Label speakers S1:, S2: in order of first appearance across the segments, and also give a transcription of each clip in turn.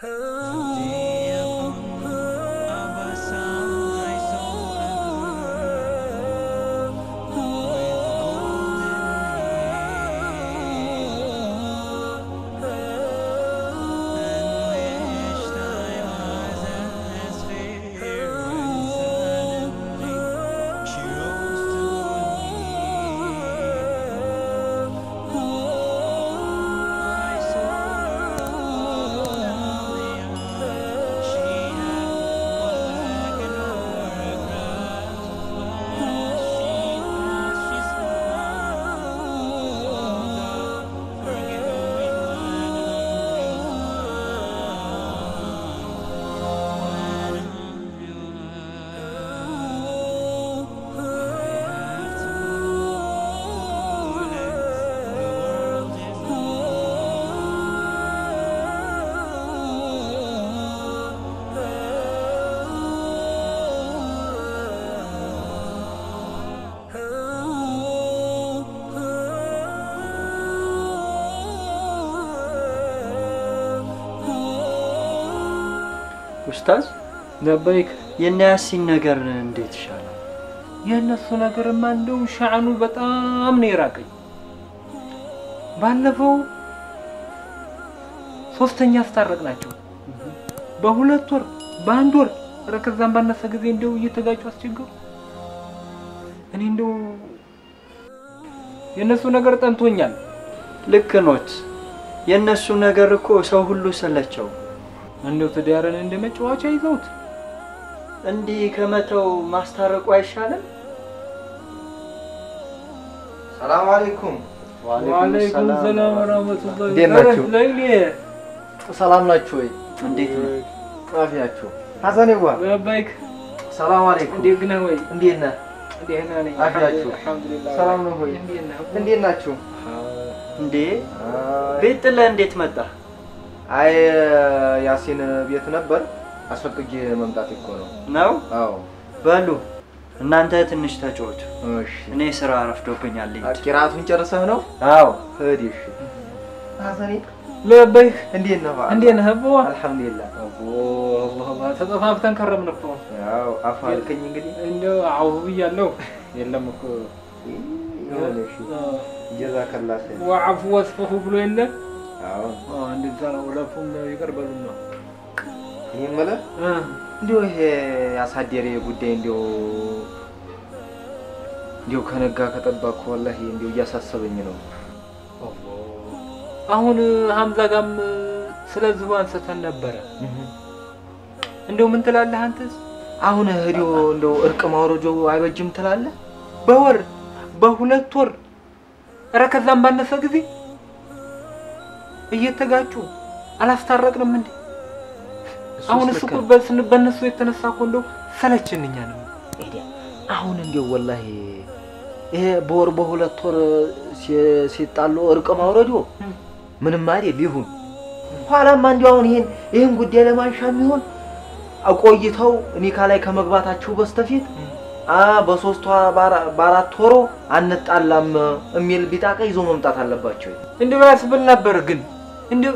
S1: ኡስታዝ
S2: ለበይክ
S1: የነ ያሲን ነገር እንዴት ይሻላል?
S2: የእነሱ ነገርማ እንደው ሻዕኑ በጣም ነው የራቀኝ። ባለፈው ሶስተኛ አስታረቅ ናቸው በሁለት ወር በአንድ ወር ኧረ ከዛም ባነሰ ጊዜ እንደው እየተጋጩ አስቸገሩ። እኔ እንደው የእነሱ ነገር ጠንቶኛል።
S1: ልክ ኖት። የእነሱ ነገር እኮ ሰው ሁሉ ሰለቸው።
S2: እንደው ትዳርን እንደ መጫወቻ ይዘውት
S1: እንዲህ ከመተው ማስታረቁ አይሻልም?
S3: ሰላም አለይኩም።
S2: ወአለይኩም ሰላም ወራህመቱላሂ
S3: እንዴት ናችሁ?
S2: ለይሌ
S3: ሰላም ናችሁ ወይ?
S1: እንዴት ነው?
S3: አፊያችሁ ሐሰኔዋ
S2: ለበይክ
S3: ሰላም አለይኩም።
S2: እንዴት ነህ ወይ?
S3: እንዴት ነህ?
S2: ደህና ነኝ።
S3: አፊያችሁ
S2: አልሐምዱሊላህ።
S3: ሰላም ነው ሆይ?
S2: እንዴት ነህ?
S3: እንዴት ናችሁ?
S1: እንዴ ቤት ጥለህ እንዴት መጣ?
S3: አይ ያሲን ቤት ነበር አስፈቅጄ መምጣት እኮ ነው።
S1: ነው
S3: አዎ
S1: በሉ እናንተ ትንሽ ተጫወቱ።
S3: እሺ።
S1: እኔ ስራ ረፍዶብኛል። ልሂድ።
S3: ቂራቱን ጨርሰህ ነው?
S1: አዎ
S3: ሂድ። እሺ። ሐሰኔ
S2: ለበይክ
S3: እንዴት ነህ?
S2: እንዴት ነህ? አቦ
S3: አልሐምዱሊላህ።
S2: አቦ አላህ አላህ ተጠፋፍተን ከረምን እኮ
S3: ያው አፍ አልከኝ እንግዲህ
S2: እንደው አውሁ ብያለሁ። የለም እኮ
S3: ይሁን። እሺ ጀዛከላህ ኸይር።
S2: ወዐፉ ወስፈሁ ብሎ የለ
S3: አዎ
S2: አዎ፣ እንደዛ ነው። ለፉም ይቅር በሉን ነው
S3: እኔ የምልህ
S2: እ
S3: እንዲሁ ይሄ ያሳደሬ ጉዳይ እንዲሁ እንዲሁ ከነጋ ከጠባኩ ወላሂ እንዲሁ እያሳሰበኝ ነው።
S2: አሁን ሀምዛ ጋም ስለዚሁ አንስተን ነበረ። እንደው ምን ትላለህ አንተስ?
S3: አሁን ህዲዮ እንደው እርቅ ማውረጆ አይበጅም ትላለህ?
S2: በወር በሁለት ወር ኧረ ከዛም ባነሰ ጊዜ እየተጋጩ አላስታረቅንም እንዴ? አሁን እሱ እኮ በስን- በእነሱ የተነሳ እኮ እንደው ሰለችን እኛ ነው።
S3: አሁን እንዲሁ ወላሂ ይሄ በወር በሁለት ወር ሲ- ሲጣሉ እርቅ ማውረዶ ምንም አይደል ይሁን። ኋላማ እንዲሁ አሁን ይሄን ይህን ጉዳይ ለማንሻ የሚሆን ቆይተው ኒካ ላይ ከመግባታቸው በስተፊት አ በሶስት ወር በአራ- በአራት ወሮ አንጣላም የሚል ቢጣቃ ይዞ መምጣት አለባቸው።
S2: እንደው ያስብል ነበር ግን እንደው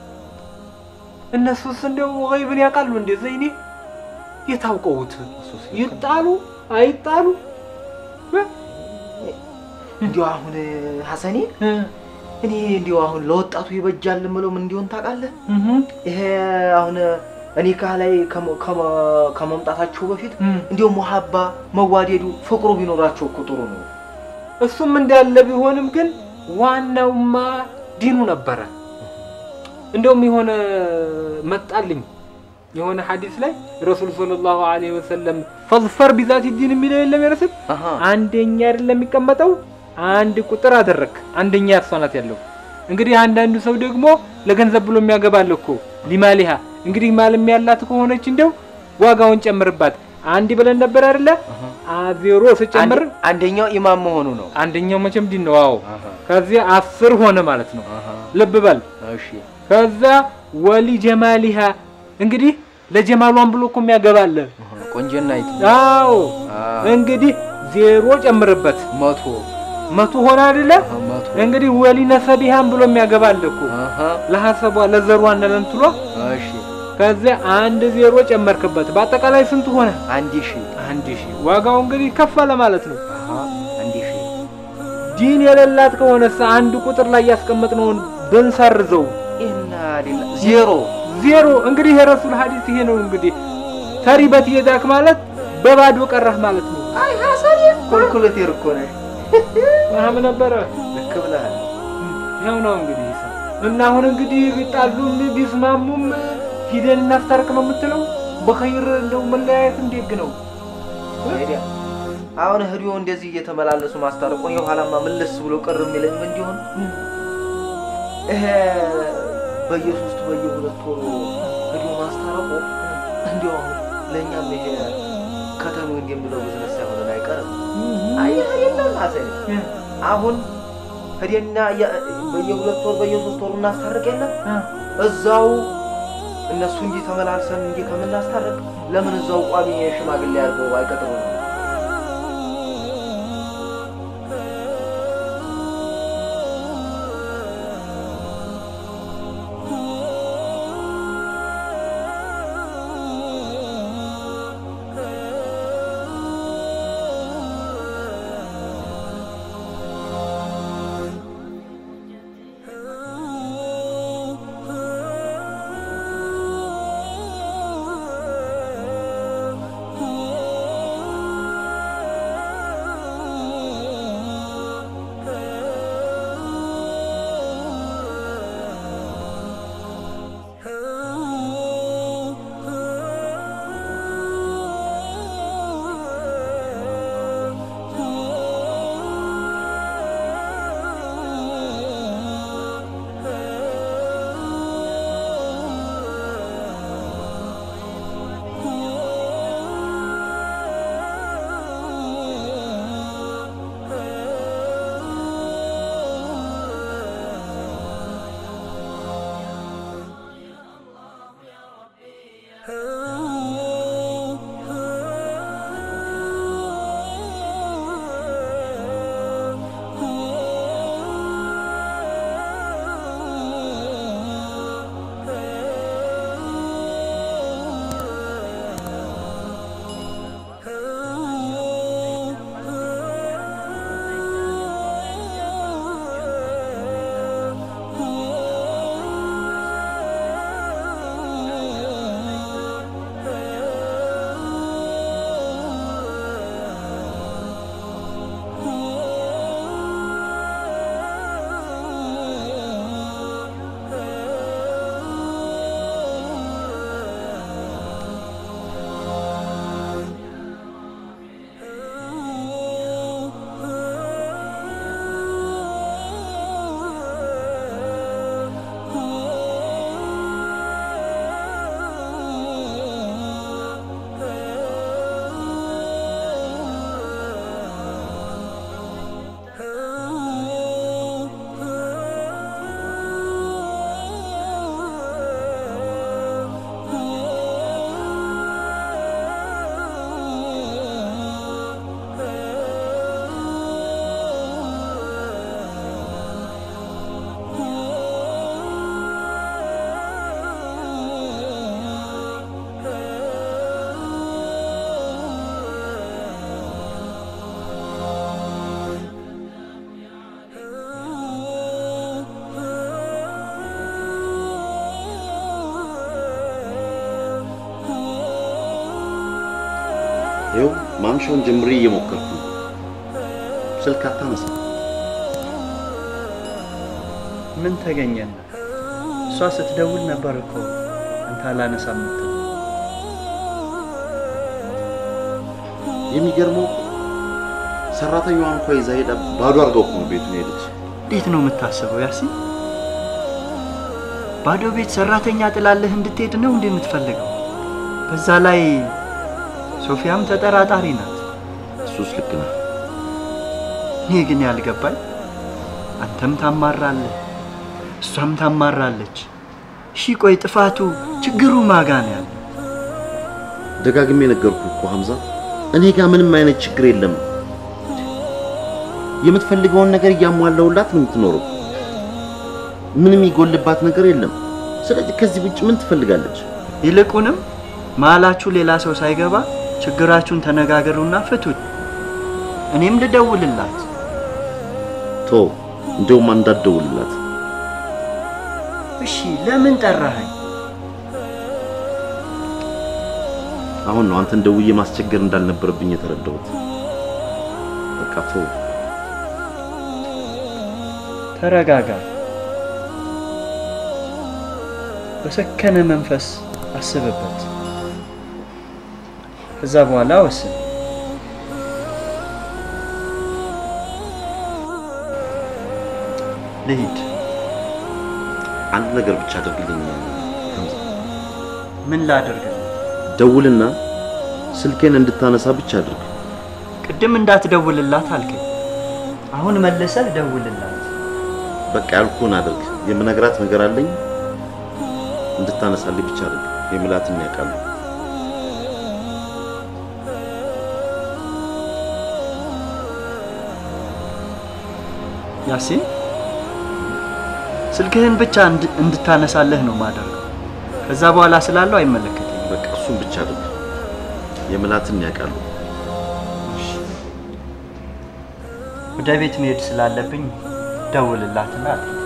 S2: እነሱስ እንደው ገይብን ያውቃሉ እንዴ? ዘይኔ የታውቀውት ይጣሉ አይጣሉ እ?
S3: እንዲሁ አሁን ሐሰኔ
S2: እ?
S3: እኔ እንዲሁ አሁን ለወጣቱ ይበጃል የምለው ምን እንዲሆን ታውቃለህ?
S2: እህ
S3: ይሄ አሁን ኒካ ላይ ከመ- ከመ- ከመምጣታቸው በፊት
S2: እ።
S3: እንዲሁ ሙሀባ መዋደዱ ፍቅሩ ቢኖራቸው እኮ ጥሩ ነው።
S2: እሱም እንዳለ ቢሆንም ግን ዋናውማ ዲኑ ነበረ። እንደውም የሆነ መጣልኝ የሆነ ሐዲስ ላይ ረሱል ሰለላሁ ዐለይሂ ወሰለም ፈዝፈር ቢዛቲ ዲን የሚለው የለም የረስል አንደኛ አይደለም የሚቀመጠው አንድ ቁጥር አደረክ አንደኛ እሷ ናት ያለው። እንግዲህ አንዳንዱ ሰው ደግሞ ለገንዘብ ብሎ የሚያገባል እኮ ሊማሊሃ እንግዲህ ማለም ያላት ከሆነች እንደው ዋጋውን ጨምርባት አንድ ብለን ነበር አይደለ? ዜሮ ስጨምር
S3: አንድ- አንደኛው ኢማም መሆኑ ነው።
S2: አንደኛው መቼም ዲን ነው። አዎ ከዚያ አስር ሆነ ማለት ነው። ልብ በል
S3: እሺ
S2: ከዛ ወሊ ጀማሊሃ እንግዲህ ለጀማሏን ብሎ እኮ የሚያገባለ።
S3: ቆንጆና ይት
S2: አዎ እንግዲህ ዜሮ ጨምርበት
S3: መቶ
S2: መቶ ሆነ አይደለ?
S3: መቶ
S2: እንግዲህ ወሊነ ሰቢሃን ብሎ የሚያገባል እኮ
S3: አሀ
S2: ለሐሰቧ ለዘሯና ለእንትሏ
S3: እሺ
S2: ከዚያ አንድ ዜሮ ጨመርክበት። በአጠቃላይ ስንት ሆነ?
S3: አንድ ሺህ
S2: አንድ ሺህ። ዋጋው እንግዲህ ከፈለ ማለት ነው።
S3: አሀ አንድ ሺህ
S2: ዲን የሌላት ከሆነስ አንድ ቁጥር ላይ ያስቀመጥነውን ብንሰርዘው
S3: ኢና ሊላ ዜሮ
S2: ዜሮ። እንግዲህ የረሱል ሐዲስ ይሄ ነው። እንግዲህ ተሪበት የዳክ ማለት በባዶ ቀረህ ማለት ነው።
S3: አይ ሐሰን ኮልኩሌተር እኮ ነሽ
S2: ምናም ነበረ
S3: ልክ ብለሃል
S2: ይኸው ነው እንግዲህ ሂሳብ እና አሁን እንግዲህ ቢጣሉም ቢስማሙም ሂደን እናስታርቅ ነው የምትለው። በኸይር እንደው መለያየት እንዴግ ነው።
S3: ሄዲያ አሁን ህዲዮ እንደዚህ እየተመላለሱ ማስታረቁን የኋላማ መለስ ብሎ ቅር የሚለኝ ምን እንዲሆን ይሄ በየሶስት በየሁለት ወሩ ህዲዮ ማስታረቁ እንዲሁ አሁን ለእኛም ይሄ ከተሙ እንደሚለው ብዝነስ ሳይሆን አይቀርም። አየህ አይደለም ሐሰን አሁን ህዲና በየሁለት ወር በየሶስት ወሩ እናስታርቅ የለም እዛው እነሱ እንዲህ ተመላልሰን እንዲህ ከምናስታርቅ ለምን እዛው ቋሚ ሽማግሌ አድርገው አይቀጥሩ ነው?
S4: ይኸው ማምሻውን ጀምሬ እየሞከርኩ ነው። ስልክ አታነሳም።
S1: ምን ተገኘና? እሷ ስትደውል ነበር እኮ አንተ አላነሳም የምትለው።
S4: የሚገርመው እኮ ሰራተኛዋን እንኳ ይዛ ሄዳ ባዶ አድርገው እኮ ነው ቤቱን ሄደች።
S1: እንዴት ነው የምታስበው ያሲን? ባዶ ቤት ሰራተኛ ጥላለህ እንድትሄድ ነው እንዴ የምትፈልገው? በዛ ላይ ሶፊያም ተጠራጣሪ ናት።
S4: እሱስ ልክ ነህ።
S1: እኔ ግን ያልገባኝ አንተም ታማራለህ፣ እሷም ታማራለች። እሺ ቆይ ጥፋቱ ችግሩ ማጋ ነው ያለው?
S4: ደጋግሜ ነገርኩ እኮ ሐምዛ፣ እኔ ጋር ምንም አይነት ችግር የለም። የምትፈልገውን ነገር እያሟላውላት ነው የምትኖረው። ምንም ይጎልባት ነገር የለም። ስለዚህ ከዚህ ውጭ ምን ትፈልጋለች?
S1: ይልቁንም መሀላችሁ ሌላ ሰው ሳይገባ ችግራችሁን ተነጋገሩና ፍቱት። እኔም ልደውልላት።
S4: ቶ እንደውም እንዳትደውልላት።
S1: እሺ ለምን ጠራኸኝ?
S4: አሁን ነው አንተን ደውዬ ማስቸገር እንዳልነበረብኝ የተረዳሁት። በቃ ቶ
S1: ተረጋጋ። በሰከነ መንፈስ አስብበት። ከዛ በኋላ ወስን። ልሂድ።
S4: አንድ ነገር ብቻ አድርግልኝ።
S1: ምን ላደርግ?
S4: ደውልና ስልኬን እንድታነሳ ብቻ አድርግ።
S1: ቅድም እንዳትደውልላት አልከኝ። አሁን መልሰህ ደውልላት።
S4: በቃ ያልኩህን አድርግ። የምነግራት ነገር አለኝ። እንድታነሳልኝ ብቻ አድርግ። የምላትን ያውቃሉ።
S1: ያሲን ስልክህን ብቻ እንድ- እንድታነሳለህ ነው ማደርገው። ከዛ በኋላ ስላለው አይመለከተኝም።
S4: በቃ እሱን ብቻ አድርግ። የምላትን ያውቃሉ።
S1: ወደ ቤት መሄድ ስላለብኝ ደውልላትና አድርግ።